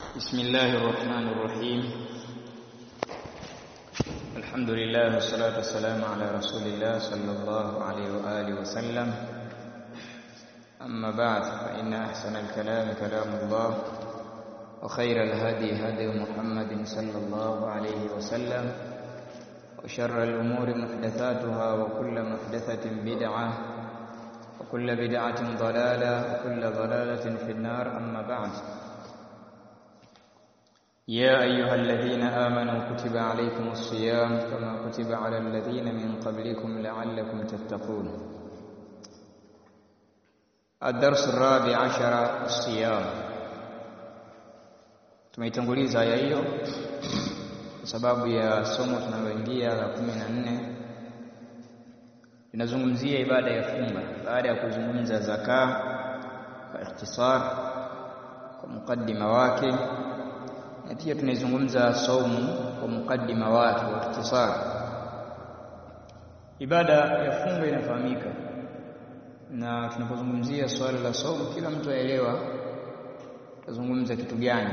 بسم الله الرحمن الرحيم الحمد لله والصلاة والسلام على رسول الله صلى الله عليه وآله وسلم أما بعد فإن أحسن الكلام كلام الله وخير الهدي هدي محمد صلى الله عليه وسلم وشر الأمور محدثاتها وكل محدثة بدعة وكل بدعة ضلالة وكل ضلالة في النار أما بعد يا أيها الذين آمنوا كتب عليكم الصيام كما كتب على الذين من قبلكم لعلكم تتقون الدرس الرابع عشر الصيام tumeitanguliza aya hiyo kwa sababu ya somo tunaloingia la kumi na nne linazungumzia ibada ya funga baada ya kuzungumza zaka kwa ikhtisar kwa mukaddima wake na pia tunaizungumza saumu kwa mukaddima wake wa ikhtisar ibada ya funga inafahamika na tunapozungumzia swala la saumu kila mtu aelewa tazungumza kitu gani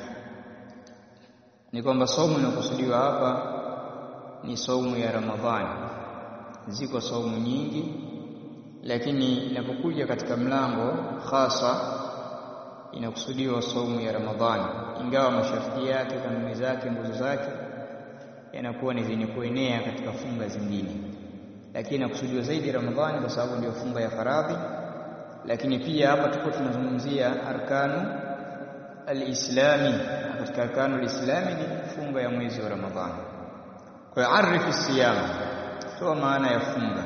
ni kwamba saumu inakusudiwa hapa ni saumu ya Ramadhani ziko saumu nyingi lakini inapokuja katika mlango hasa inakusudiwa saumu ya Ramadhani ingawa masharti yake kanuni zake nguzo zake yanakuwa ni zenye kuenea katika funga zingine lakini inakusudiwa zaidi Ramadhani kwa sababu ndio funga ya faradhi lakini pia hapa tuko tunazungumzia arkanu alislami katika arkanu alislami ni funga ya mwezi wa Ramadhani kwa hiyo arifi siyama toa maana ya funga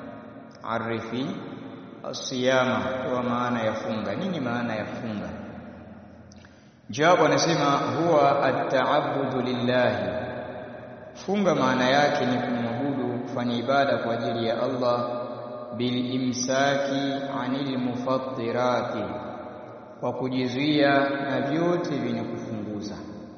arifi asiyama toa maana ya funga nini maana ya funga jawabu anasema huwa at-ta'abbudu lillahi funga maana yake ni kumwabudu kufanya ibada kwa ajili ya Allah bil imsaki anil mufattirati kwa kujizuia na vyote vyenye kufunguza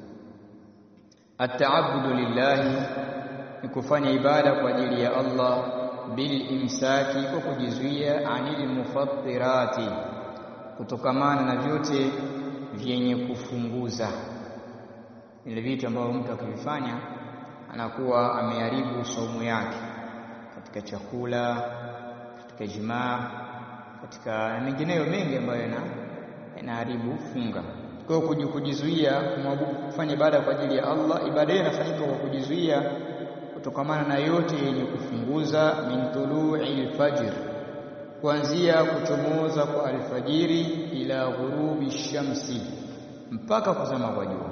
at-ta'abbudu lillahi ni kufanya ibada kwa ajili ya Allah bil imsaki kwa kujizuia anil mufattirati kutokamana na vyote vyenye kufunguza vile vitu ambavyo mtu akivifanya anakuwa ameharibu saumu yake katika chakula katika jimaa katika mengineyo mengi ambayo yanaharibu funga kwa hiyo kujizuia kufanya ibada kwa ajili ya Allah ibada hiyo inafanyika kwa kujizuia kutokamana na yote yenye kufunguza min tulu'il fajr kuanzia kuchomoza kwa alfajiri ila ghurubi shamsi mpaka kuzama kwa jua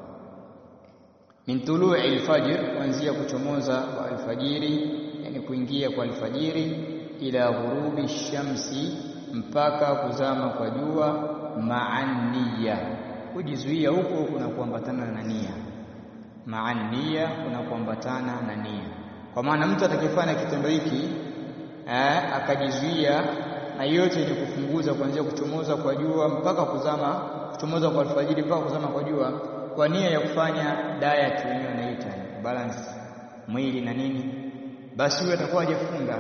min tulu'il fajr kuanzia kuchomoza kwa alfajiri yani kuingia kwa alfajiri ila ghurubi shamsi mpaka kuzama kwa jua ma'anniya kujizuia huko kuna kuambatana na nia maania kuna kuambatana na nia kwa maana mtu atakayefanya kitendo hiki eh, akajizuia na yote yenye kufunguza kuanzia kuchomoza kwa jua mpaka kuzama kuchomoza kwa alfajiri mpaka kuzama kwa jua kwa nia ya kufanya diet wenyewe wanaita balance mwili na nini basi huyo atakuwa hajafunga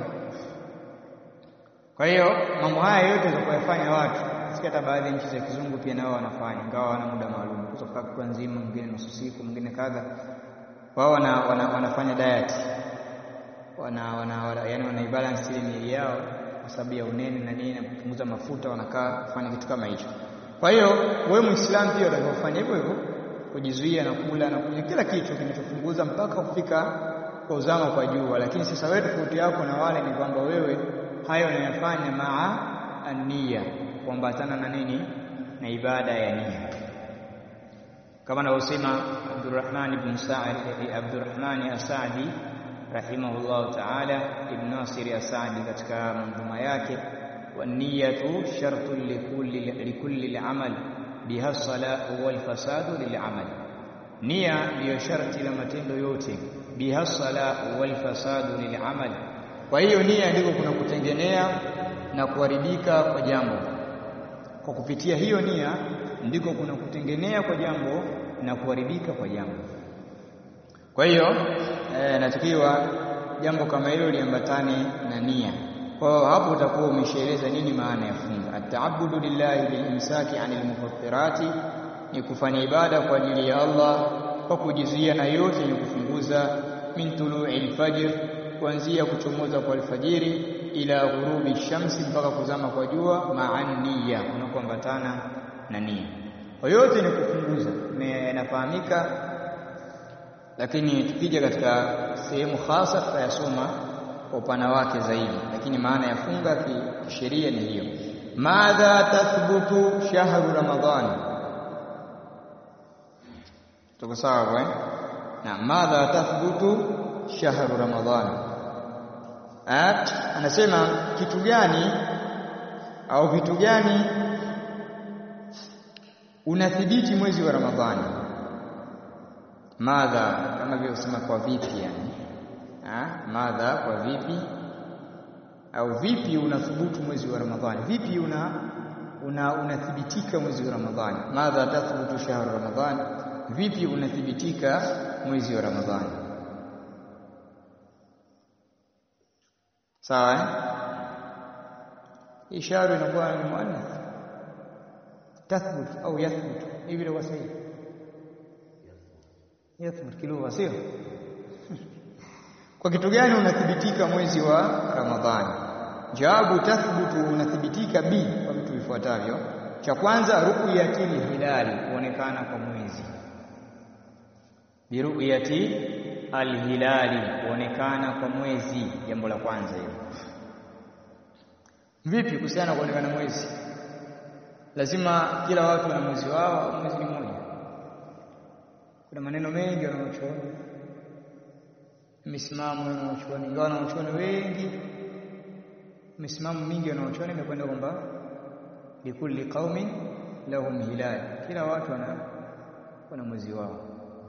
kwa hiyo mambo haya yote yatakayofanya watu hata baadhi ya nchi za kizungu pia nao wanafanya ingawa wana muda maalum kutoka kwa nzima mwingine nusu siku mwingine kadha wao wana, wana, wanafanya diet wana, wana, wana yani wana balance ile miili yao kwa sababu ya unene na nini na kupunguza mafuta wanakaa kufanya kitu kama hicho kwa hiyo wewe muislamu pia utakofanya hivyo hivyo kujizuia na kula na kunywa kila kitu kinachopunguza mpaka kufika kwa uzama kwa jua lakini sasa wewe tofauti yako na wale ni kwamba wewe hayo unayofanya maa ania kuambatana na nini na ibada ya nia kama anavyosema Abdurrahman ibn Sa'id Abdurrahman As-Sa'di rahimahullah ta'ala ibn Nasir As-Sa'di katika manzuma yake waniyatu shartu likulli likulli al-amal biha salahu wal fasadu lil-amal nia ndiyo sharti la matendo yote biha salahu wal fasadu lil-amal kwa hiyo nia ndiko kuna kutengenea na kuharibika kwa jambo kwa kupitia hiyo nia ndiko kuna kutengenea kwa jambo na kuharibika kwa jambo kwa hiyo e, natakiwa jambo kama hilo liambatane na nia Kwa hiyo hapo utakuwa umeshaeleza nini maana ya funga. Ataabudu lillahi bilimsaki anil mufattirati, ni kufanya ibada kwa ajili ya Allah kwa kujizuia na yote yenye kufunguza min tulu'i al-fajr kuanzia kuchomoza kwa alfajiri ila ghurubi shamsi mpaka kuzama kwa jua ma'an niyya unakoambatana na nia kwa yote ni kufunguza inafahamika lakini tukija katika sehemu hasa tutayasoma kwa upana wake zaidi lakini maana ya funga kisheria ni hiyo madha tathbutu shahru ramadhani tuko sawa eh na madha tathbutu shahru ramadhani anasema kitu gani au vitu gani unathibiti mwezi wa ramadhani madha kama vile usema kwa vipi yani ha? madha kwa vipi au vipi unathubutu mwezi wa ramadhani vipi una una unathibitika mwezi wa ramadhani madha tathbutu shahru ramadhani vipi unathibitika mwezi wa ramadhani sawa eh? ishara inakuwa ni muannath tathbut au yathbut hivi ndio sahihi yathbut kilugha sio kwa kitu gani unathibitika mwezi wa ramadhani jawabu tathbutu unathibitika bi kwa vitu vifuatavyo cha kwanza ru'yatil hilali kuonekana kwa mwezi biruyati alhilali kuonekana kwa mwezi jambo la kwanza hilo vipi kuhusiana kuonekana mwezi lazima kila watu wana mwezi wao mwezi ni mmoja kuna maneno mengi wanaochuoni misimamo wanaochuoni ingawa wanaochuoni wengi misimamo mingi wanaochuoni imekwenda kwamba likulli qaumin lahum hilal kila watu wana wana mwezi wao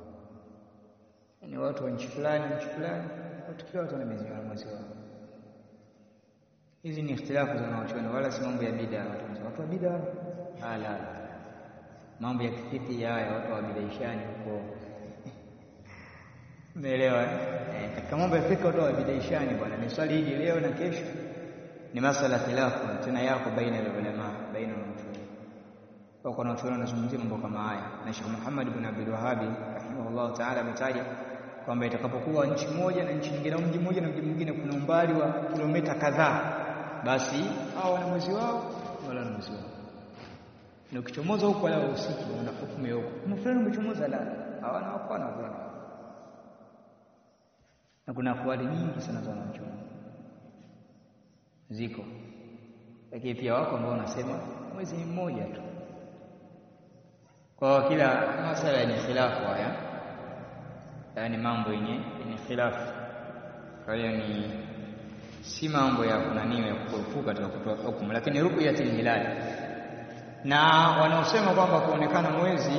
ni watu wa nchi fulani nchi fulani watu kila watu wana mwezi wao mwezi wao hizi ni ikhtilafu za wanachuoni wala si mambo ya bid'a watu watu wa bid'a ala mambo ya kifiki haya watu wa bidaishani huko umeelewa eh katika mambo ya fiki watu wa bidaishani bwana ni swali hili leo na kesho ni masala khilafu tena yako baina ya ulama baina ya wanachuoni kwa kuna watu wanazungumzia mambo kama haya na Sheikh Muhammad ibn Abdul Wahhab rahimahullah ta'ala ametaja kwamba itakapokuwa nchi moja na nchi nyingine au mji mmoja na mji mwingine kuna umbali wa kilomita kadhaa basi hao wana mwezi wao wala wana mwezi wao na ukichomoza huko wala usiku una hukumu ya huko kama fulani umechomoza la hawana hapana bwana na kuna akwali nyingi sana za wanachuoni ziko lakini pia wako ambao wanasema mwezi ni mmoja tu kwa kila masala ni khilafu haya yani mambo yenye yenye khilafu kwa hiyo ni si mambo ya kunaniwa ya kukurupuka katika kutoa hukumu lakini ru'yatul hilal na wanaosema kwamba kuonekana mwezi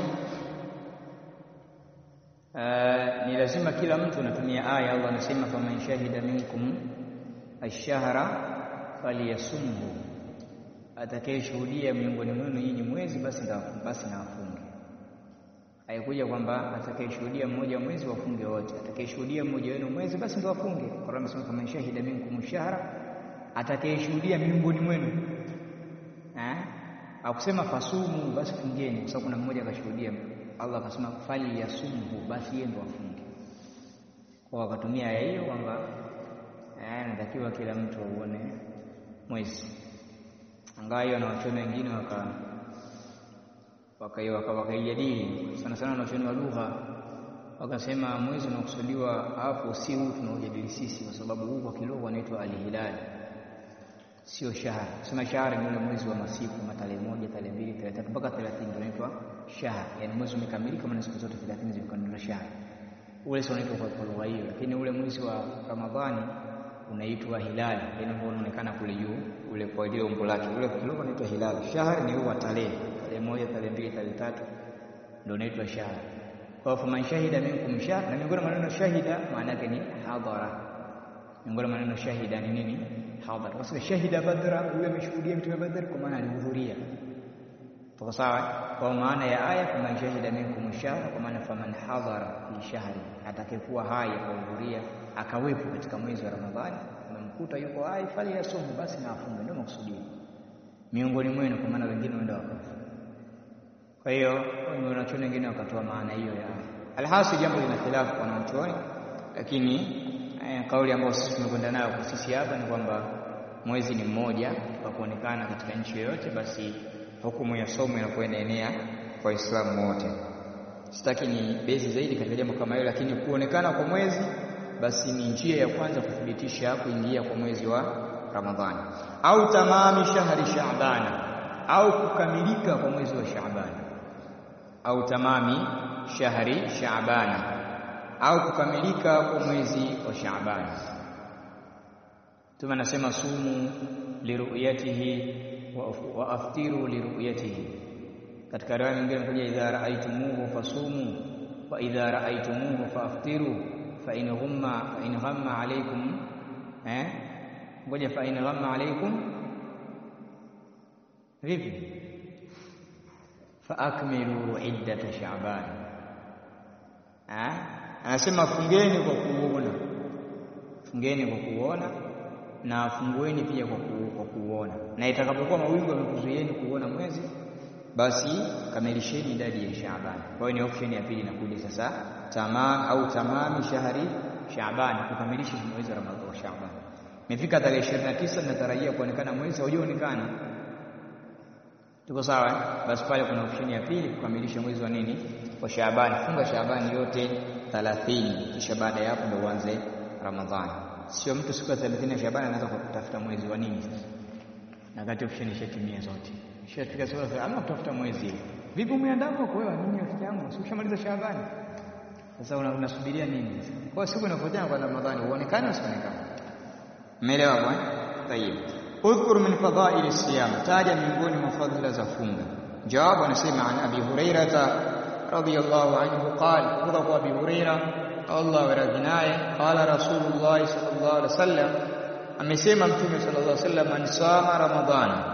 uh, ni lazima kila mtu anatumia aya Allah anasema faman shahida minkum ash-shahra falyasumhu atakayeshuhudia miongoni mwenu nyinyi mwezi basi basi na afunge haikuja kwamba atakayeshuhudia mmoja mwezi wafunge wote atakayeshuhudia mmoja wenu mwezi basi ndio wafunge Qur'an inasema kama shahida minkum shahra atakayeshuhudia miongoni mwenu eh akusema fasumu basi fungeni kwa sababu kuna mmoja akashuhudia Allah akasema fali yasumhu basi yeye ndio afunge kwa wakatumia aya hiyo kwamba eh natakiwa kila mtu auone mwezi angawa hiyo na wachona wengine waka wakaijadili sana sana wanachuoni wa lugha wakasema mwezi unaokusudiwa hapo si huu tunaojadili sisi kwa sababu huu kwa kilugha unaitwa alhilali sio shahar sema shahar ni ule mwezi wa masiku kama tarehe moja tarehe mbili tarehe tatu mpaka 30 ndio unaitwa shahar yani mwezi umekamilika maana siku zote 30 zimekamilika shahar ule sio unaitwa kwa lugha hiyo lakini ule mwezi wa ramadhani unaitwa hilali yani ambao unaonekana kule juu ule kwa ile umbo lake ule kwa kilugha unaitwa hilali shahar ni huwa tarehe tarehe moja tarehe mbili tarehe tatu ndio unaitwa shahar kwa hivyo man shahida minkum shahr na miongoni mwa maneno shahida maana yake ni hadhara miongoni mwa maneno shahida ni nini hadhara kwa sababu shahida badra yule ameshuhudia vitu vya badr kwa maana alihudhuria tuko sawa kwa maana ya aya kama shahida minkum shahr kwa maana faman hadhara fi shahri atakayekuwa hai akahudhuria akawepo katika mwezi wa ramadhani umemkuta yuko hai fali yasumu basi na afunge ndio makusudio miongoni mwenu kwa maana wengine wenda wakafa Kwa hiyo wanachuoni wengine wakatoa maana hiyo ya alhasil, jambo lina khilafu kwa wanachuoni, lakini eh, kauli ambayo sisi tumekwenda nayo kwa sisi hapa ni kwamba mwezi ni mmoja kwa kuonekana katika nchi yoyote, basi hukumu ya somo inakuwa inaenea kwa Waislamu wote. Sitaki ni bezi zaidi katika jambo kama hilo, lakini kuonekana kwa mwezi basi ni njia ya kwanza kuthibitisha kuingia kwa mwezi wa Ramadhani au tamami shahri Shaabana au kukamilika kwa mwezi wa Shaabani au tamami shahri Shaabana au kukamilika kwa mwezi wa Shaabani. Mtume anasema sumu liruyatihi wa aftiru liruyatihi. Katika riwaya nyingine imekuja idha raaitumuhu fasumu wa idha raaitumuhu faaftiru fa in ghamma fa in ghamma alaykum eh, ngoja fa in ghamma alaykum vipi fa akmilu iddata Shaaban. Anasema fungeni kwa kuona, fungeni kwa kuona na fungueni pia kwa, ku, kwa kuona, na itakapokuwa mawingu yamekuzuieni kuona mwezi, basi kamilisheni idadi ya Shaaban. Kwa hiyo ni option ya pili inakuja sasa, tamam au tamami shahri Shaaban, kukamilisha mwezi wa Ramadhani wa Shaaban. Imefika tarehe 29 natarajia kuonekana mwezi, haujaonekana Tuko sawa eh? Basi pale kuna option ya pili kukamilisha mwezi wa nini wa Shaabani. Funga Shaabani yote 30 kisha baada ya hapo ndio uanze Ramadhani. Sio mtu siku ya 30 ya Shaabani anaanza kutafuta mwezi wa nini sasa, na kati option ishatimia zote, ishafika siku ya ama kutafuta mwezi. Vipi umeandaa kwa wewe nini rafiki yangu, si ushamaliza Shaabani? Sasa unasubiria nini? Kwa siku inafuatia kwa Ramadhani uonekane usionekane. Umeelewa bwana? Tayeb. Udhkur min fadhaili siyam, taja miongoni mwa fadhila za funga. Jawabu anasema an Abi Hurairata radhiyallahu anhu qala, kutoka kwa Abi Huraira Allah waradhi naye, qala Rasulullah sallallahu alaihi wasallam, amesema Mtume sallallahu alaihi wasallam, man sama Ramadhana,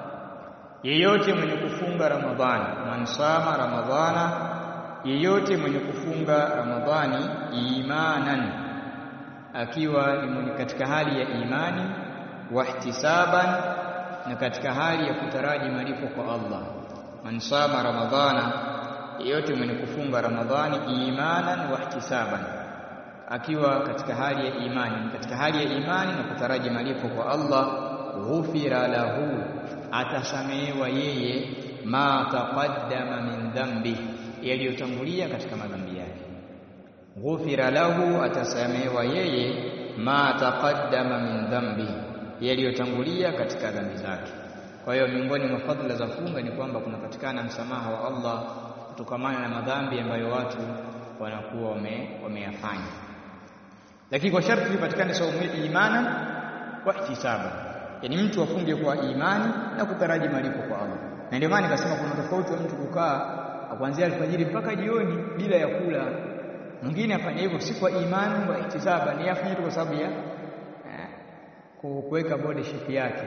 yeyote mwenye kufunga Ramadhani, man sama Ramadhana, yeyote mwenye kufunga Ramadhani imanan, akiwa ni katika hali ya imani wahtisaban na katika hali ya kutaraji malipo kwa Allah. Man sama ramadhana, yeyote mwenye kufunga Ramadhani imanan wahtisaban, akiwa katika hali ya imani, katika hali ya imani na kutaraji malipo kwa Allah, ghufira lahu, atasamehewa yeye ma taqaddama min dhambi, yaliyotangulia katika madhambi yake. Ghufira lahu, atasamehewa yeye ma taqaddama min dhambi yaliyotangulia katika dhambi zake. Kwa hiyo miongoni mwa fadhila za funga ni kwamba kunapatikana msamaha wa Allah kutokamana na madhambi ambayo watu wanakuwa wameyafanya, lakini kwa sharti ipatikane saumu imana wa ihtisaba, yaani mtu afunge kwa imani na kutaraji malipo kwa Allah. Na ndio maana nikasema kuna tofauti wa mtu kukaa kuanzia alfajiri mpaka jioni bila ya kula. Mwingine afanya hivyo si kwa imani wa ihtisaba, ni afanye tu kwa sababu ya kuweka body shape yake,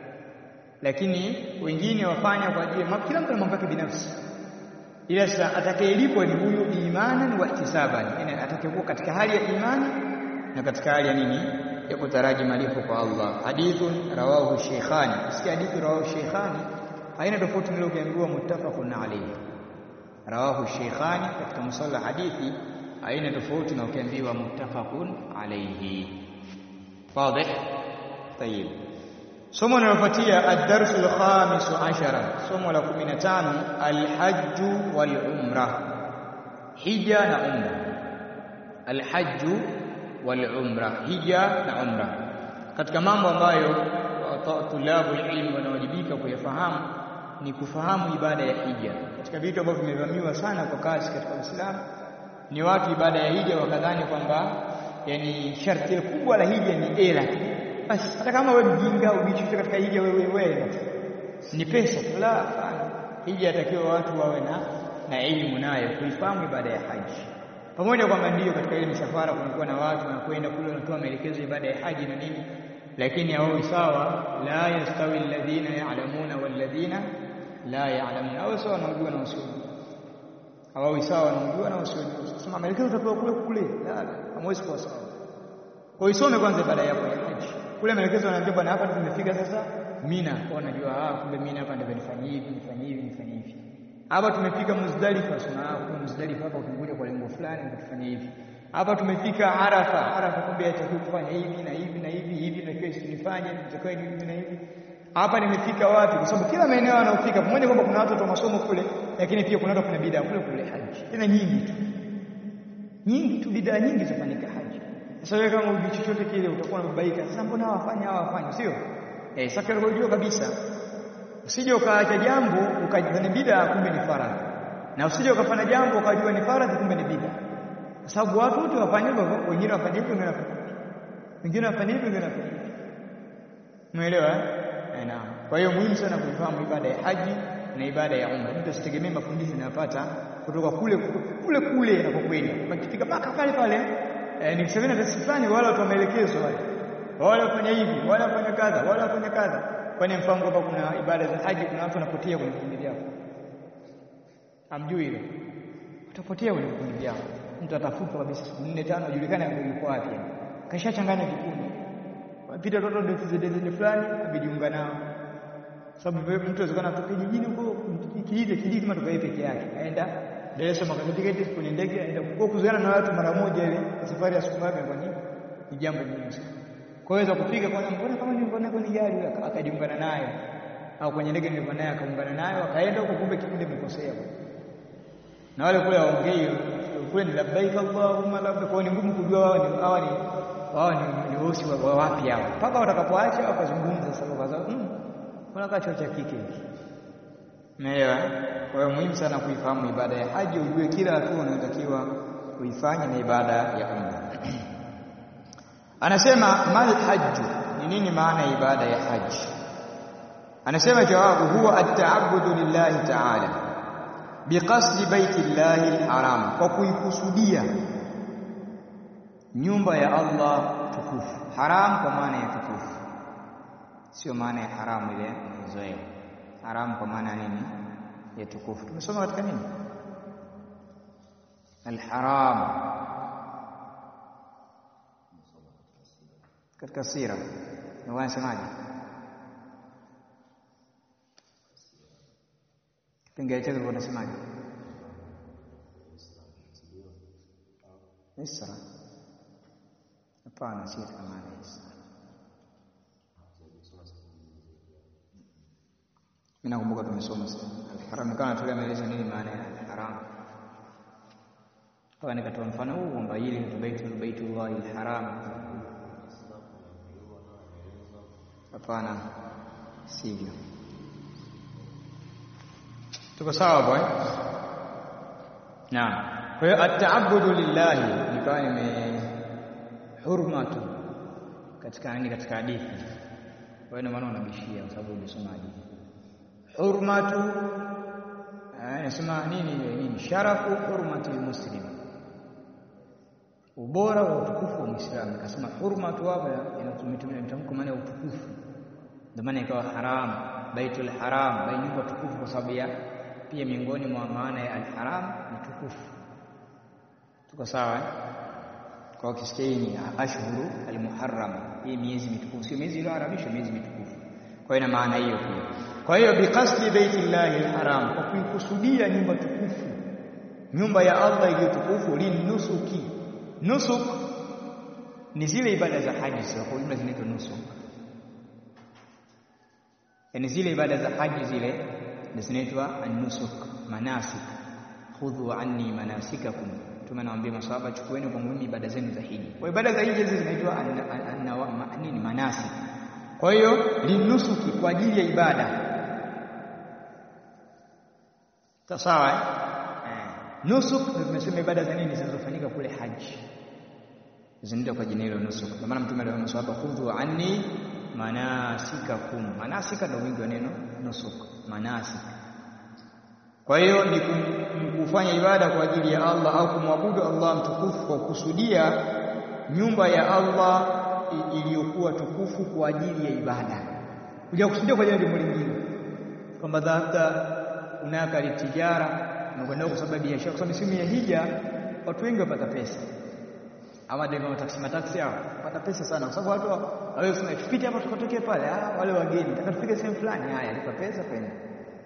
lakini wengine wafanya kwa ajili, kila mtu ana mambo yake binafsi, ila sasa atakayelipwa ni huyu imanan wa ihtisaban, yani atakayekuwa katika hali ya imani na katika hali ya nini, ya kutaraji malipo kwa Allah. Hadithun rawahu Sheikhani, usikia hadithi rawahu Sheikhani haina tofauti na ukiambiwa muttafaqun alayhi. Rawahu Sheikhani katika musala hadithi haina tofauti na ukiambiwa muttafaqun alayhi. Wazi? Tayib. Somo linalofuatia ad-darsu al-khamis ashara, somo la 15 al-hajj wal-umra, hija na umra. Al-hajj wal-umra, hija na umra. Katika mambo ambayo tulabu ilmu wanawajibika kuyafahamu ni kufahamu ibada ya hija. Katika vitu ambavyo vimevamiwa sana kwa kasi katika Uislamu ni watu ibada ya hija wakadhani kwamba yani sharti kubwa la hija ni era basi hata kama wewe mjinga ubichushe katika hija wewe wewe ni pesa tu, la hapana. Hija yatakiwa watu wawe na na elimu nayo kuifahamu ibada ya haji, pamoja kwamba ndiyo katika ile misafara kunakuwa na watu wanakwenda kule wanatoa maelekezo ibada ya haji na nini, lakini hawawi sawa. La yastawi alladhina ya'lamuna walladhina la ya'lamuna, au sawa wanaojua na wasiojua, hawawi sawa wanaojua na wasiojua. Sema maelekezo utapewa kule kule, la, hamwezi kuwa sawa. Kwa isome kwanza ibada yako ya haji kule maelekezo yanaambia bwana, hapa tumefika sasa Mina, kwa unajua ah, kumbe Mina hapa ndio nifanye hivi nifanye hivi nifanye hivi. hapa tumefika Muzdalifa, sema kwa Muzdalifa hapa tumekuja kwa lengo fulani, tufanye hivi. Hapa tumefika Arafa, Arafa kumbe yatakiwa kufanya hivi na hivi na hivi hivi, na kesho nifanye nitakuwa hivi na hivi. Hapa nimefika wapi? Kwa sababu kila maeneo yanayofika, pamoja kwamba kuna watu wa masomo kule, lakini pia kuna watu kuna bidaa kule kule haji, tena nyingi tu, nyingi tu, bidaa nyingi zafanyika haji. Sasa wewe kama ujui chochote kile, utakuwa unababaika. Sasa mbona hawafanya hawafanya, sio eh? Sasa unajua kabisa Usije ukaacha jambo ukajua ni bid'a kumbe ni faradhi. Na usije ukafanya jambo ukajua ni faradhi kumbe ni bid'a. Kwa sababu watu wote wafanye hivyo, wengine wafanye hivyo, wengine wafanye hivyo. Wengine wafanye hivyo, wengine wafanye hivyo. Umeelewa? Eh, naam. Kwa hiyo muhimu sana kuifahamu ibada ya haji na ibada ya umra. Mtu asitegemee mafundisho anayopata kutoka kule kule kule anapokwenda. Akifika mpaka pale pale eh, ni kusema na tasi fulani wala watu wameelekezwa wale. Wale wafanya hivi, wale wafanya kadha, wale wafanya kadha kwani mfano kwamba kuna ibada za haji, kuna watu wanapotea kwenye vikundi vyao, hamjui hilo? Utapotea kwenye vikundi vyao, mtu atafutwa kabisa siku nne tano, ajulikane yuko wapi, kashachanganya vikundi, wapita watoto ndio fulani, abijiunga nao, sababu mtu awezekana atoke jijini huko kijiji kijiji kama tukae peke yake, aenda Dar es Salaam akakata tiketi kwenye ndege, aenda kwa kuzoeana na watu mara moja, ile safari ya siku moja, kwa nini? Ni jambo muhimu sana kwaweza kufika kwa mbona kama nilikuwa kwenye gari akajiungana nayo au kwenye ndege nilikuwa naye akaungana nayo akaenda huko, kumbe kikundi kimekosea. Na wale kule waongei kule ni labbaik allahumma labbaik, kwa ni ngumu kujua wao ni hawa ni wao ni ni wosi wa wapi hao, mpaka watakapoacha wakazungumza sasa, kwa sababu mm, kuna kacho cha kike hiki, umeelewa? Kwa hiyo muhimu sana kuifahamu ibada ya haji, ujue kila hatua unayotakiwa kuifanya na ibada ya umra. Anasema mal hajju, ni nini maana ya ibada ya haji? Anasema jawabu, huwa at-ta'abbudu lillahi ta'ala biqasdi baiti llahi al-haram, kwa kuikusudia nyumba ya Allah tukufu. Haram kwa maana ya tukufu, sio maana ya haramu ile mzoea. Haram kwa maana ya nini? Ya tukufu. Tumesoma katika nini? Al-haram katika sira wanasemaje? Kipengele chake wanasemaje? Isra? Hapana, si katika maana ya isra. Mimi nakumbuka tumesoma al-haram, kana tulio maelezo nini maana ya al-haram. Kwa nikatoa mfano huu kwamba hili ni baitul baitullahi al-haram Hapana, sivyo. Tuko sawa bwana? Naam. Kwa hiyo at-ta'abbudu lillahi nikawa nime hurmatu katika nini, katika hadithi. Kwa hiyo maana unabishia kwa sababu umesoma hadithi. Hurmatu nasema nini nini? Sharafu hurmati muslim, ubora wa utukufu wa Muislamu. Nikasema hurmatu hapa inatumia mtamko maana ya utukufu ndio maana ikawa haram, baitul haram, bai nyumba tukufu, kwa sababu ya pia miongoni mwa maana ya alharam ni tukufu. Tuko sawa eh? Kwa ukisikia hii ni ashhuru almuharram, hii miezi mitukufu, sio miezi iliyoharamishwa, miezi mitukufu. Kwa hiyo ina maana hiyo pia. Kwa hiyo biqasdi baitillahi alharam, kwa kuikusudia nyumba tukufu, nyumba ya Allah iliyo tukufu, linusuki. Nusuk ni zile ibada za haji, sio kwa jumla zinaitwa nusuk yani zile ibada za haji zile zinaitwa an-nusuk, manasik. Khudhu anni manasikakum, Mtume anawaambia maswahaba, chukueni kwangu mimi ibada zenu za hija. Kwa ibada za hija hizi zinaitwa nini? Manasik. Kwa hiyo linusuki, kwa ajili ya ibada. Sawa eh? Nusuk ndio tumesema ibada za nini zinazofanyika kule haji, zinaitwa kwa jina hilo nusuk. Kwa maana Mtume aliwaambia maswahaba, khudhu anni manasikakum. Manasika ndio wingi wa neno nusuk, manasik. Kwa hiyo ni kufanya ibada kwa ajili ya Allah au kumwabudu Allah mtukufu kwa kusudia nyumba ya Allah iliyokuwa tukufu kwa ajili ya ibada, kuja kusudia kwa ajili ya jambo lingine, kwamba labda unaka litijara unakwenda kwa sababu ya biashara, kwa sababu misimu ya hija watu wengi wapata pesa ama ndio mataksi mataksi hao pata pesa sana, kwa sababu watu hawezi kusema tupite hapa tukatokee pale. Ah, wale wageni nataka tufike sehemu fulani, haya lipa pesa kwenda.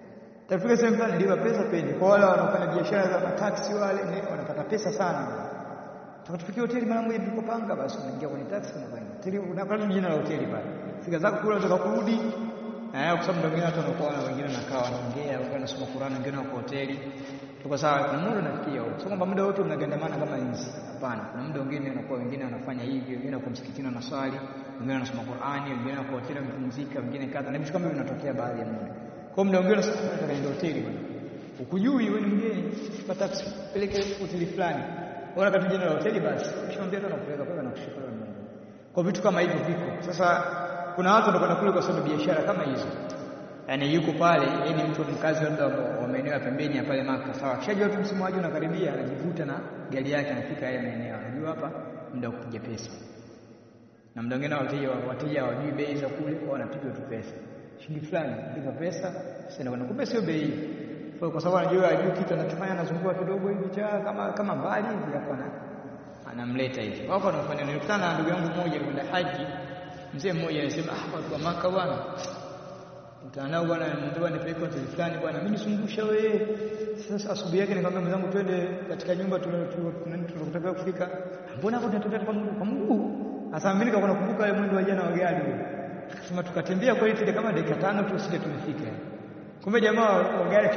Tafika sehemu fulani lipa pesa peni. Kwa wale wanaofanya biashara za mataksi wale ne, wanapata pesa sana. Tukatufikia hoteli mara moja tulipopanga basi unaingia kwenye taksi unakwenda. Hoteli unakwenda jina la hoteli pale. Fika zako kule unataka kurudi. Eh, kwa sababu ndio watu wanakuwa na wengine wanakaa wanaongea, wengine wanasoma Qur'an, wengine wako hoteli. Tuko sawa, kuna muda unafikia huko. Sio kwamba muda wote mnagandamana kama nzi. Hapana. Kuna muda wengine wanakuwa wengine wanafanya hivi, wengine wako msikitini wanaswali, wengine wanasoma Qur'ani, wengine wako hoteli wamepumzika, wengine kadha. Na vitu kama hivyo vinatokea baadhi ya muda. Kwa muda mwingine unasema nataka niende hoteli bwana. Ukujui wewe ni mgeni, chukua taxi, peleke hoteli fulani. Bora kati jina la hoteli basi. Ukishamwambia tu anakupeleka pale na kushukuru Mungu. Kwa vitu kama hivyo viko. Sasa kuna watu wanakwenda kule kwa sababu biashara kama hizo. Yaani yuko pale, yeye ni mtu mkazi labda wa maeneo ya pembeni ya pale Maka. Sawa, akishajua tu msimu waje unakaribia, anajivuta na gari yake anafika yale maeneo. Anajua hapa muda wa kupiga pesa. Na muda mwingine wateja wateja hawajui bei za kule, kwa wanapiga tu pesa shilingi fulani lipa pesa sasa na kumbe sio bei kwa kwa sababu anajua ajui kitu anachofanya anazungua kidogo hivi cha kama kama mbali hivi hapo ana anamleta hivi wako wanafanya nilikutana na ndugu yangu mmoja kwenda haji mzee mmoja anasema ah watu wa maka bwana mtanao bwana ndio nipeleke hoteli fulani bwana mimi nisungusha wewe sasa asubuhi yake nikamwambia mwenzangu twende katika nyumba tunataka kufika mbona hapo tunatembea kwa Mungu kwa Mungu sasa mimi nikawa nakumbuka ile mwendo wa jana wa gari akasema tukatembea kweli tule kama dakika tano tu sije tumefika kumbe jamaa wa gari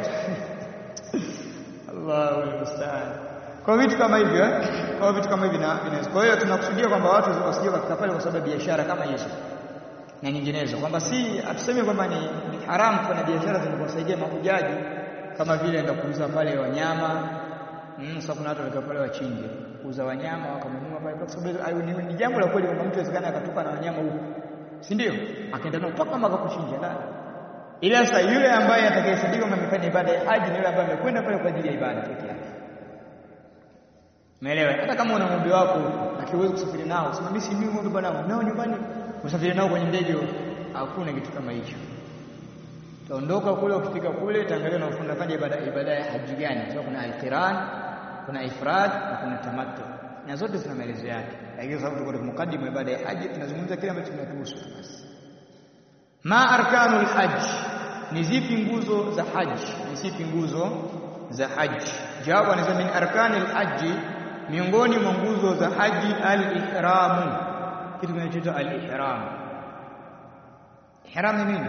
Allahu musta'an kwa vitu kama hivyo eh kwa vitu kama hivi na vinaweza kwa hiyo tunakusudia kwamba watu wasije katika pale kwa sababu biashara kama hizo na nyinginezo kwamba si atuseme kwamba ni, ni haramu kufanya biashara zinazowasaidia mahujaji kama vile enda kuuza pale wanyama mm, sasa kuna watu walikaa pale wachinje kuuza wanyama wakanunua pale kwa sababu ni, ni jambo la kweli kwamba mtu awezekana akatupa na wanyama huko si ndio akaenda nao mpaka mpaka kuchinja ndani ila sasa yule ambaye atakayehesabiwa kama amefanya ibada ya haji ni yule ambaye amekwenda pale kwa ajili ya ibada pekee yake Umeelewa? Hata kama una ng'ombe wako akiwezi kusafiri nao, sema mimi si mimi ng'ombe bwana, nao nyumbani, usafiri nao kwenye ndege, hakuna kitu kama hicho. Utaondoka kule, ukifika kule utaangalia na unafanya ibada ibada ya haji gani. Kwa kuna al-qiran, kuna ifrad na kuna tamattu. Na zote zina maelezo yake. Lakini sababu tuko mukaddimu ibada ya haji, tunazungumza kile ambacho kinatuhusu basi. Ma arkanul hajj, ni zipi nguzo za haji? Ni zipi nguzo za haji? Jawabu anasema min arkanil haji miongoni mwa nguzo za haji al-ihramu kitu kinachoitwa al-ihram ihram ni nini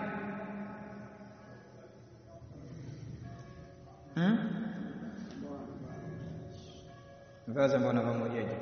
hmm ngaza mbona pamojaje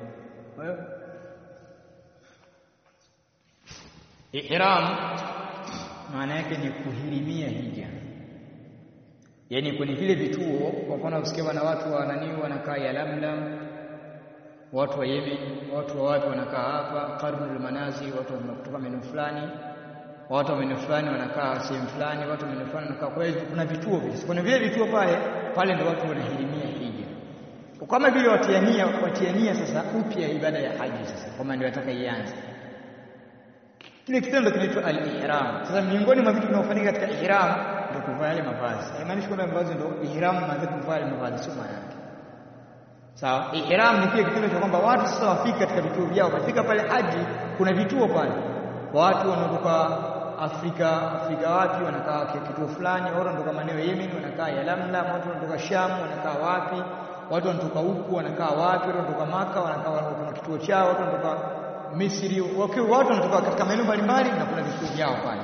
ihram maana yake ni kuhirimia hija yaani kwenye vile vituo kwa mfano usikia na watu wa nani wanakaa Yalamlam watu wa Yemen watu wa wapi wanakaa hapa Qarnul Manazil watu kutoka maeneo fulani watu wa maeneo fulani wanakaa sehemu fulani watu wa maeneo fulani wanakaa kwa hiyo kuna vituo vile kuna vile vituo pale pale ndio watu wanahirimia hija kama vile watiania watiania sasa upya ibada ya haji sasa kama ndio wataka ianze kile kitendo kinaitwa al-ihram sasa miongoni mwa vitu vinavyofanyika katika ihram ndio kuvaa yale mavazi haimaanishi kwamba mavazi ndio ihram maana kuvaa yale mavazi sio maana yake sawa ihram ni pia kitendo cha kwamba watu sasa wafika katika vituo vyao wafika pale haji kuna vituo pale watu wanatoka Afrika Afrika wapi wanakaa kituo fulani watu wanatoka maeneo ya Yemen wanakaa Yalamlam watu wanatoka Sham wanakaa wapi watu wanatoka huku wanakaa wapi watu wanatoka Maka wanakaa kuna kituo chao watu wanatoka Misri wakiwa watu wanatoka katika maeneo mbalimbali na kuna vituo vyao pale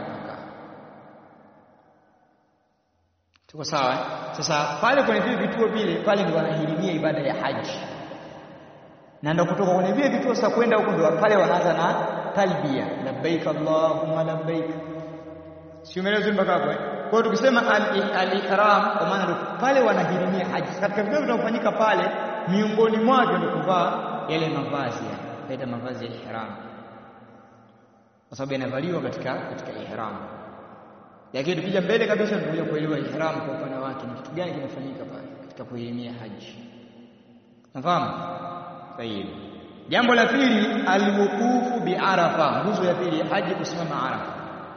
Tuko sawa eh? Sasa pale kwenye vile vituo vile pale ndio wanahirimia ibada ya haji. Na ndio kutoka kwenye vile vituo sasa kwenda huko ndio pale wanaanza na talbia, labbaik allahumma labbaik. Si umeelewa mpaka hapo eh? Kwa hiyo tukisema al-ihram kwa maana ndio pale wanahirimia haji. Katika vile vinavyofanyika pale miongoni mwake ndio kuvaa yale mavazi ya kaita mavazi ya ihram. Kwa sababu yanavaliwa katika katika ihram. Lakini tukija mbele kabisa tunakuja kuelewa ihram kwa upana wake ni kitu gani kinafanyika pale katika kuhirimia haji. Nafahamu? Tayeb. Jambo la pili alwuqufu bi Arafa, nguzo ya pili ya haji kusimama Arafa.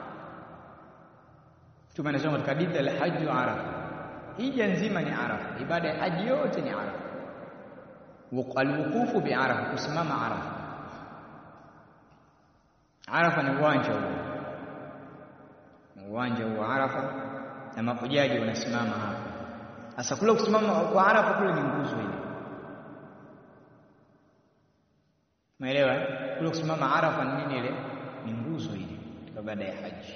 Mtume anasema katika hadithi al-hajj Arafa. Hija nzima ni Arafa, ibada ya haji yote ni Arafa. Alwuqufu bi Arafa, kusimama Arafa. Arafa ni uwanja huo uwanja wa Arafa na mahujaji wanasimama hapa. Sasa kule kusimama kwa Arafa kule ni nguzo ile, umeelewa? Kule kusimama Arafa ni nini? Ile ni nguzo ile katika baada ya haji,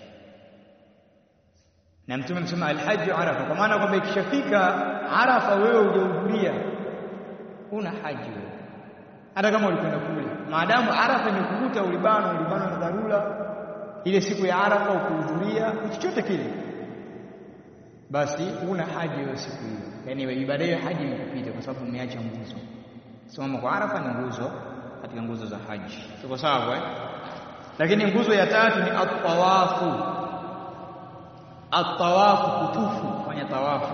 na Mtume amesema alhaji Arafa, kwa maana kwamba ikishafika Arafa wewe hujahudhuria, una haji wewe, hata kama ulikwenda kule, maadamu Arafa imekukuta ulibano ulibano na dharura ile siku ya Arafa ukuhudhuria chochote kile, basi una haji hiyo siku hiyo, yaani ibada hiyo haji imekupita kwa sababu umeacha nguzo. Simama kwa Arafa ni nguzo katika nguzo za haji, tuko sawa eh? Lakini nguzo ya tatu ni at-tawafu. At-tawafu, kutufu, kufanya tawafu,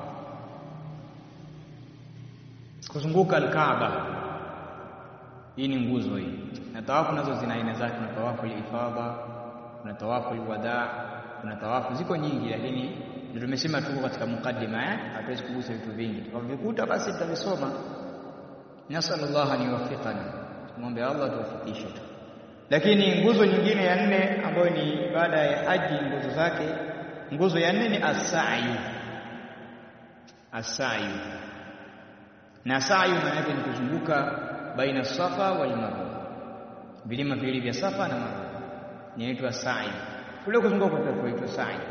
kuzunguka al-Kaaba. Hii ni nguzo hii, na tawafu nazo zina aina zake. Kuna tawafu al-ifadha, kuna tawafu al-wadaa, kuna tawafu ziko nyingi, lakini ndio tumesema tuko katika mukaddima eh, hatuwezi kugusa vitu vingi. Tukavikuta basi tutavisoma. Nasallallahu an yuwaffiqana, tumwombe Allah tuwafikishe tu. Lakini nguzo nyingine ya nne ambayo ni ibada ya haji, nguzo zake, nguzo ya nne ni as-sa'yu. As-sa'yu na sa'yu maana yake ni kuzunguka baina Safa wal Marwa, vilima viwili vya Safa na Marwa inaitwa sa'i. Kule kuzunguka kunaitwa sa'i,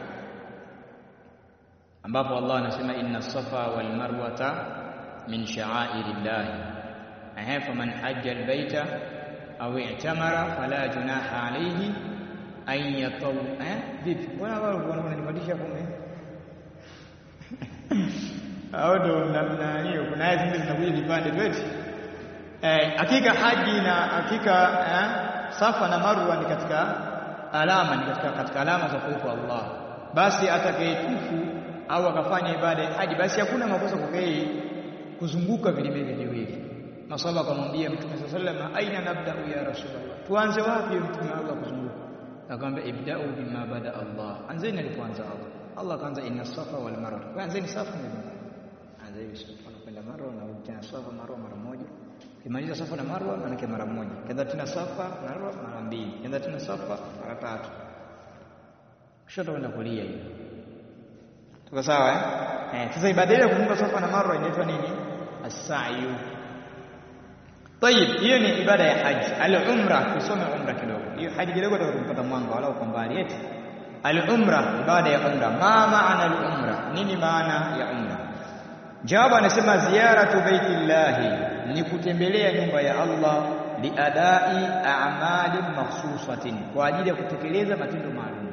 ambapo Allah anasema inna safa wal marwata min sha'airillahi, ehe, faman hajja albaita au i'tamara fala junaha alayhi an yataw. Eh, vipi bwana, wao wananipandisha kume au ndo namna hiyo? Kuna aya zingine zinakuja vipande tweti. Eh, hakika haji na hakika eh, Safa na Marwa ni katika alama ni katika, katika alama za kuwepo Allah. Basi atakayetufu au akafanya ibada ya haji, basi hakuna makosa kwa yeye kuzunguka vilima hivi viwili. Masahaba akamwambia Mtume sallallahu alaihi wasallam, aina nabda'u ya Rasulullah, tuanze wapi Mtume Allah kuzunguka? Akamwambia ibda'u bima bada Allah, anzeni alipoanza Allah. Allah akaanza inna safa wal marwa, anzeni safa na marwa, anzeni safa na kwenda marwa na tena safa marwa mara moja Kimaliza safa na marwa maanake mara moja, kenda tena safa marwa mara mbili, kenda tena safa mara tatu, kushoto kwenda kulia. Hiyo tuko sawa eh? Eh, sasa ibada ya kuzunguka safa na marwa inaitwa nini? As-sa'yu. Tayib, hiyo ni ibada ya haji. Al-umra, tusome umra kidogo. Hiyo haji kidogo tutakupata mwanga wala uko mbali eti. Al-umra, ibada ya umra. Ma maana al-umra? Nini maana ya umra? Jawabu anasema ziyaratu baitillahi ni kutembelea nyumba ya Allah liadai a'mali makhsusatin, kwa ajili ya kutekeleza matendo maalum.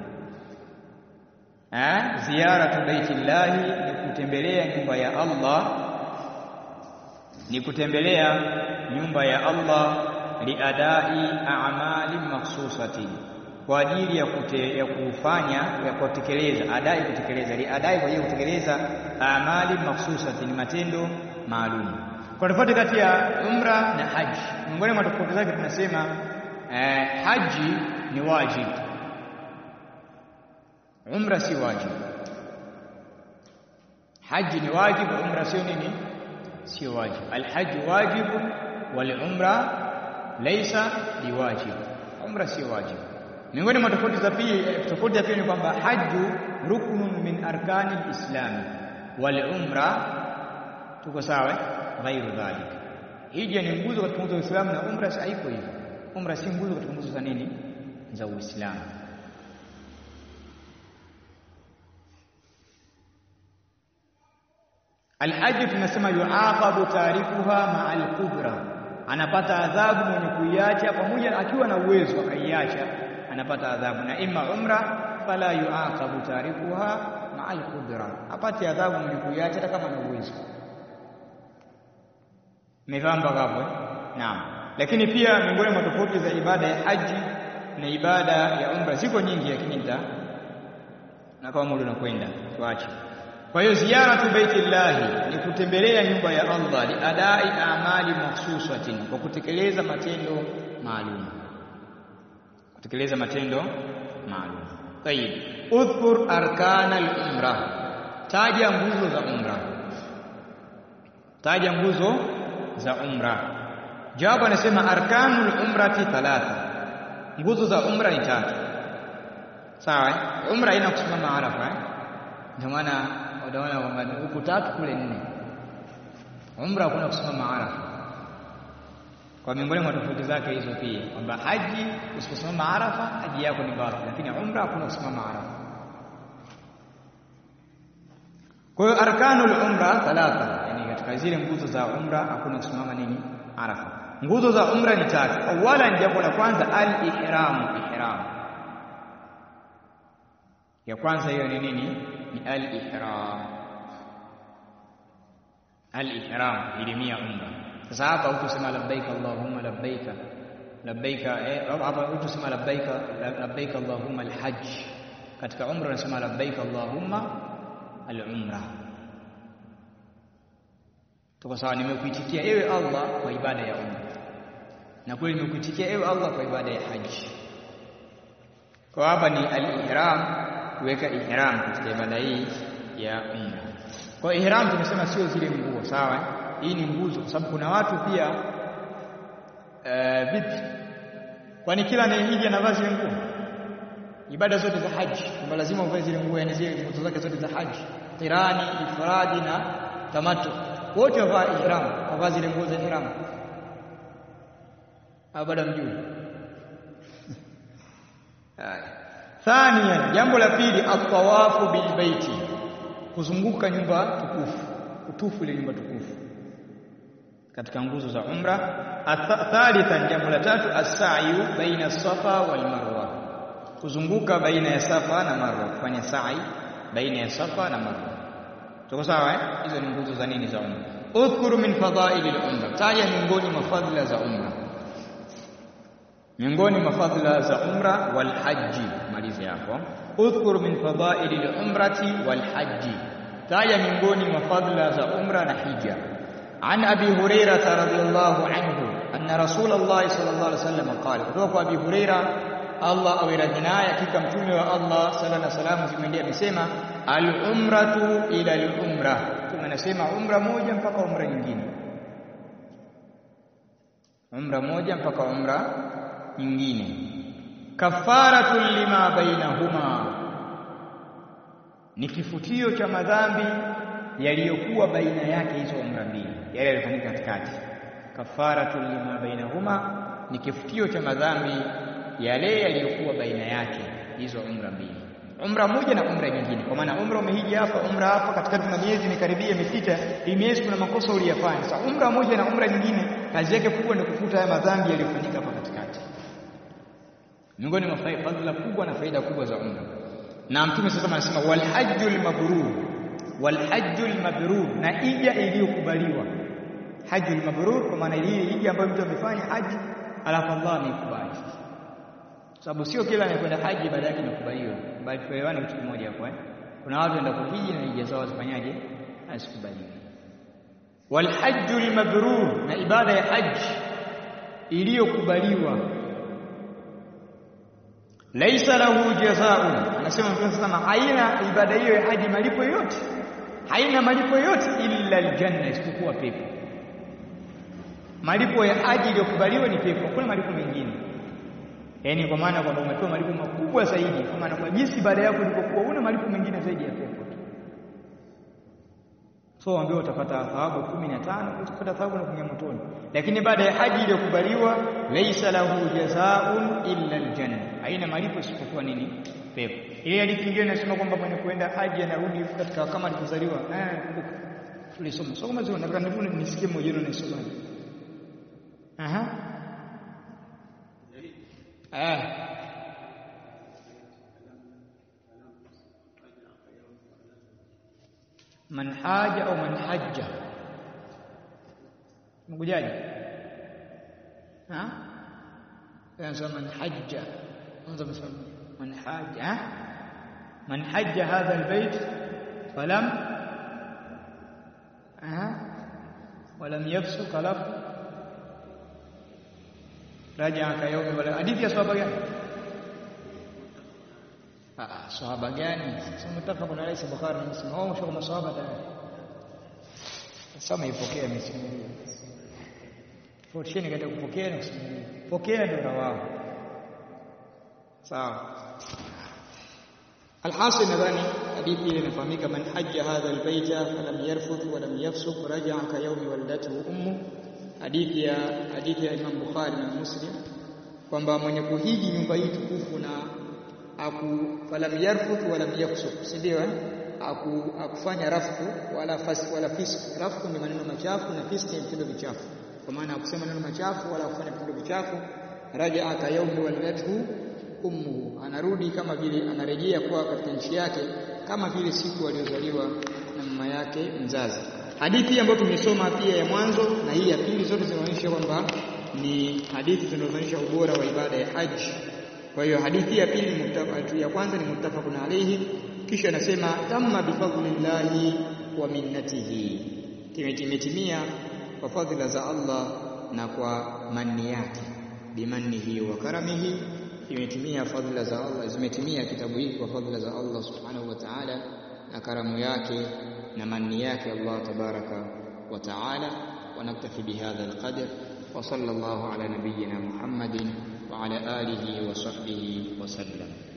Eh, ziyaratu baitillahi ni kutembelea nyumba ya Allah, ni kutembelea nyumba ya Allah liadai a'mali makhsusatin, kwa ajili ya, kute, ya kufanya ya kutekeleza adai, kutekeleza liadai, kwa ajili ya kutekeleza a'mali makhsusatin, matendo maalum kwa tofauti kati ya umra na haji, miongoni mwa tofauti zake tunasema eh, haji ni wajib, umra si wajib. Haji ni wajib, umra sio nini? Sio wajib. Alhaji wajib wal umra laysa biwajib, umra sio wajib. Miongoni mwa tofauti za pili, tofauti ya pili ni kwamba haju ruknun min arkani lislami wal umra, tuko sawa ghairu dhalik. Hija ni nguzo katika nguzo za Uislamu na umra haiko hivyo. Umra si nguzo katika nguzo za nini? Za Uislamu. Alhaji tunasema yuaqabu tarikuha maa alqudra, anapata adhabu mwenye kuiacha pamoja akiwa na uwezo akaiacha, anapata adhabu. Na ima umra fala yuaqabu tarikuha maa alqudra, apate adhabu mwenye kuiacha hata kama na uwezo Nifahamu mpaka hapo eh? Naam. Lakini pia miongoni mwa tofauti za ibada ya haji na ibada ya umra ziko nyingi, lakini nita na kama muda unakwenda tuache. Kwa hiyo ziyaratu baitillahi ni kutembelea nyumba ya Allah, li adai amali makhsusatin, kwa kutekeleza matendo maalum, kutekeleza matendo maalum. Tayib, udhkur arkana al-umra, taja nguzo za umra, taja nguzo za umra. Jawabu anasema arkanul umrati thalatha, nguzo za umra ni tatu. Sawa, umra haina kusimama Arafa eh? ndio maana utaona kwamba huku tatu kule nne umra hakuna kusimama arafa kwa miongoni mwa tofauti zake hizo pia kwamba haji usiposimama arafa haji yako ni batil lakini umra hakuna kusimama arafa kwa hiyo arkanul umra thalatha yani katika zile nguzo za umra hakuna kusimama nini arafa nguzo za umra ni tatu awala jambo la kwanza al-ihram ihram ya kwanza hiyo ni nini ni al-ihram al-ihram ilimia umra sasa hapa utusema labbaika allahumma labbaika labbaika eh hapa utusema labbaika labbaika allahumma al-hajj katika umra unasema labbaika allahumma al-umra tuko sawa nimekuitikia ewe Allah kwa ibada ya umra na kweli nimekuitikia ewe Allah kwa ibada ya haji kwa hapa ni al-ihram kuweka ihram katika ibada hii ya umra kwa ihram tumesema sio zile nguo sawa hii ni nguzo kwa sababu kuna watu pia uh, vipi kwani kila anayehiji anavaa zile nguo ibada zote za haji kwamba lazima uvae zile nguo yani zile nguzo zake zote za haji qirani ifradi na tamattu wote wavaa ihram wavaa zile nguo za ihram au bado mjui thania jambo la pili at-tawafu bil baiti kuzunguka nyumba tukufu kutufu ile nyumba tukufu katika nguzo za umra thalithan jambo la tatu as-sa'yu baina safa wal marwa kuzunguka baina ya safa na marwa kufanya sa'i baina ya safa na marwa tuko sawa eh hizo ni nguzo za nini za umra udhkuru min fadha'il al-umra taja miongoni mwa fadhila za umra miongoni mwa fadhila za umra wal haji malize hapo udhkuru min fadha'il al-umrati wal haji taja miongoni mwa fadhila za umra na hija عن أبي هريرة رضي الله عنه أن رسول الله صلى الله عليه وسلم قال kutoka أبي هريرة Allah awe radhi naye hakika mtume wa Allah sala na salamu zimeendia amesema al-umratu ila al-umra tunasema umra moja mpaka umra nyingine umra moja mpaka umra nyingine kafaratu lima bainahuma ni kifutio cha madhambi yaliyokuwa baina yake hizo umra mbili yale yalifanyika katikati kafaratu lima bainahuma ni kifutio cha madhambi yale yaliyokuwa baina yake hizo umra mbili umra moja na umra nyingine kwa maana umra umehiji hapa umra hapa katikati na miezi mikaribia imepita hii miezi kuna makosa uliyafanya sasa umra moja na umra nyingine kazi yake kubwa ni kufuta haya madhambi yaliyofanyika hapa katikati miongoni mwa fadhila kubwa na faida kubwa za umra na mtume sasa anasema wal hajjul mabrur wal hajjul mabrur na ija iliyokubaliwa hajjul mabrur kwa maana ile ija ambayo mtu amefanya haji alafu Allah ameikubali sababu sio kila anayekwenda haji ibada yake inakubaliwa bali tuelewane kitu kimoja hapo eh kuna watu wenda kuhiji na hija zao zifanyaje asikubaliwe wal hajjul mabrur na ibada ya haji iliyokubaliwa laisa lahu jazaa'un anasema mtume sana haina ibada hiyo ya haji malipo yote haina malipo yote illa aljanna isipokuwa pepo malipo ya haji iliyokubaliwa ni pepo hakuna malipo mengine yaani kwa maana kwamba umepewa malipo makubwa zaidi kwa maana kwa jinsi ibada yako ilipokuwa una malipo mengine zaidi ya pepo so ambaye utapata thawabu 15 utapata thawabu na kuingia motoni lakini baada ya haji iliyokubaliwa laisa lahu jazaa'un illa aljanna haina malipo isipokuwa nini pepo ile hadithi nyingine inasema kwamba mwenye kuenda haji anarudi katika kama alivyozaliwa eh kumbuka tulisoma so kama zio nataka nivune nisikie mmoja wenu nisoma aha eh man haja au man hajja mkujaje ha yanasema man hajja kwanza msema man haja man hajja hadha albayt falam ha ولم يفسق له رجع كيوم ولا hadithi ya sahaba gani ah sahaba gani sasa mtafaka na Rais Bukhari na Muslim au mshoko masahaba tayari sasa ipokea misimulia Fortune katika kupokea na kusimulia pokea ndio rawao sawa alhasil nadhani hadithi ile inafahamika man hajja hadha albayta falam yarfuth wa lam yafsuq raja'a ka yawmi waladatuhu ummu hadithi ya hadithi ya Imam Bukhari na Muslim kwamba mwenye kuhiji nyumba hii tukufu na aku falam yarfuth wa lam yafsuq si ndio eh aku akufanya rafku wala fas wala fisq rafku ni maneno machafu na fisq ni vitendo vichafu kwa maana akusema maneno machafu wala kufanya vitendo vichafu raja'a ka yawmi waladatuhu ummuhu anarudi kama vile anarejea kwa katika nchi yake kama vile siku aliyozaliwa na mama yake mzazi hadithi ambayo tumesoma pia ya mwanzo na hii ya pili zote zinaonyesha kwamba ni hadithi zinazoonyesha ubora wa ibada ya haji kwa hiyo hadithi ya pili ni ya kwanza ni muttafaqun alayhi kisha anasema tamma bifadlillahi wa minnatihi kimetimia kwa fadhila za Allah na kwa manni yake bimannihi wa karamihi imetimia fadhila za Allah zimetimia kitabu hiki kwa fadhila za Allah subhanahu wa ta'ala na karamu yake na manni yake Allah tabaraka wa ta'ala wa naktafi bihadha alqadr wa sallallahu ala nabiyyina Muhammadin wa ala alihi wa sahbihi wa sallam